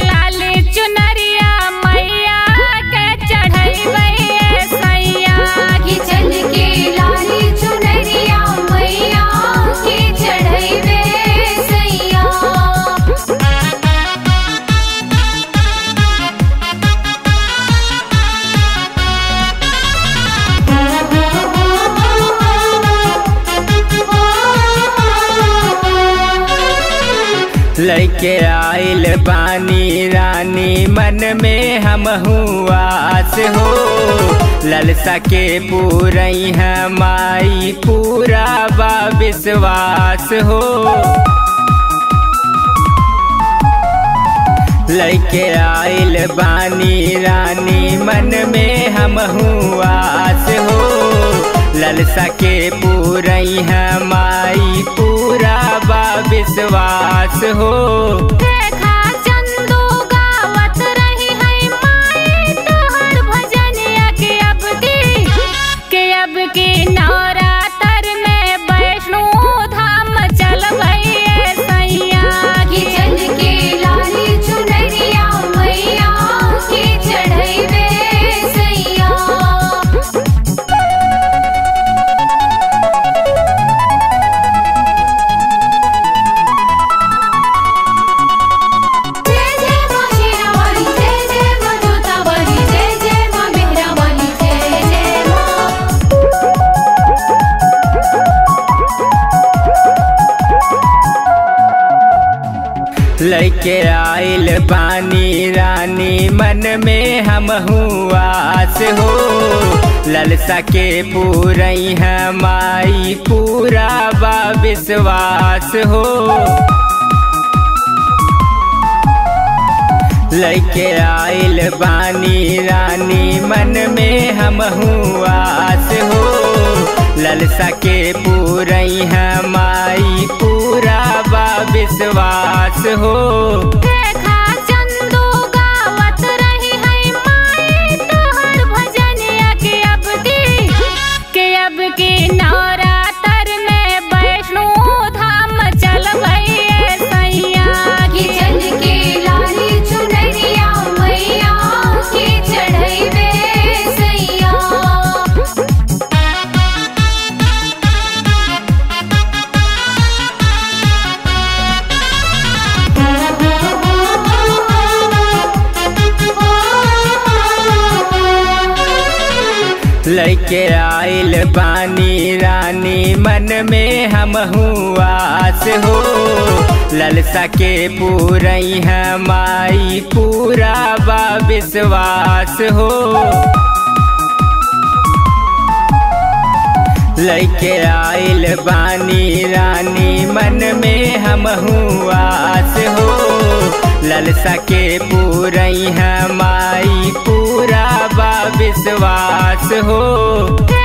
लाली चुनरिया मैया के चढ़ैबै सैया किचन के लाली चुनरिया मैया के चढ़ैबे सैया लैके आइल बानी रानी मन में हम आस हो ललसा के पूरई है माई पूरा बा विश्वास हो लैके आइल बानी रानी मन में हम आस हो ललसा के पूरई है माई पूरा बा विश्वास हो देखा चंदू गावत रही है माई तोहर भजनिया के अब की के अब की नवरात्र में वैष्णो धाम चलबै सैया किचन के लाली चुनरिया मैया के चढ़ैबे सैया जय जय मां शेरावाली जय जय मां जोतावाली जय जय मां मेहरावाली जय जय मां लैके आइल बानी रानी मन में हम आस हो ललसा के पूरई है माई पूरा बा विश्वास हो लैके आइल बानी रानी मन में हम आस हो ललसा के पूरई है माई पूरा बा विश्वास हो देखा चंदू गावत रही है माई तोहर भजनिया के अब की के अब की नवरात्र में वैष्णो धाम चलबै सैया किचन के लाली चुनरिया मैया के चढ़ैबे सैया लैके आइल बानी रानी मन में हम आस हो ललसा के पूरई है माई पूरा बा विश्वास हो लैके आइल बानी रानी मन में हम आस हो ललसा के पूरई है माई पूरा बा विश्वास हो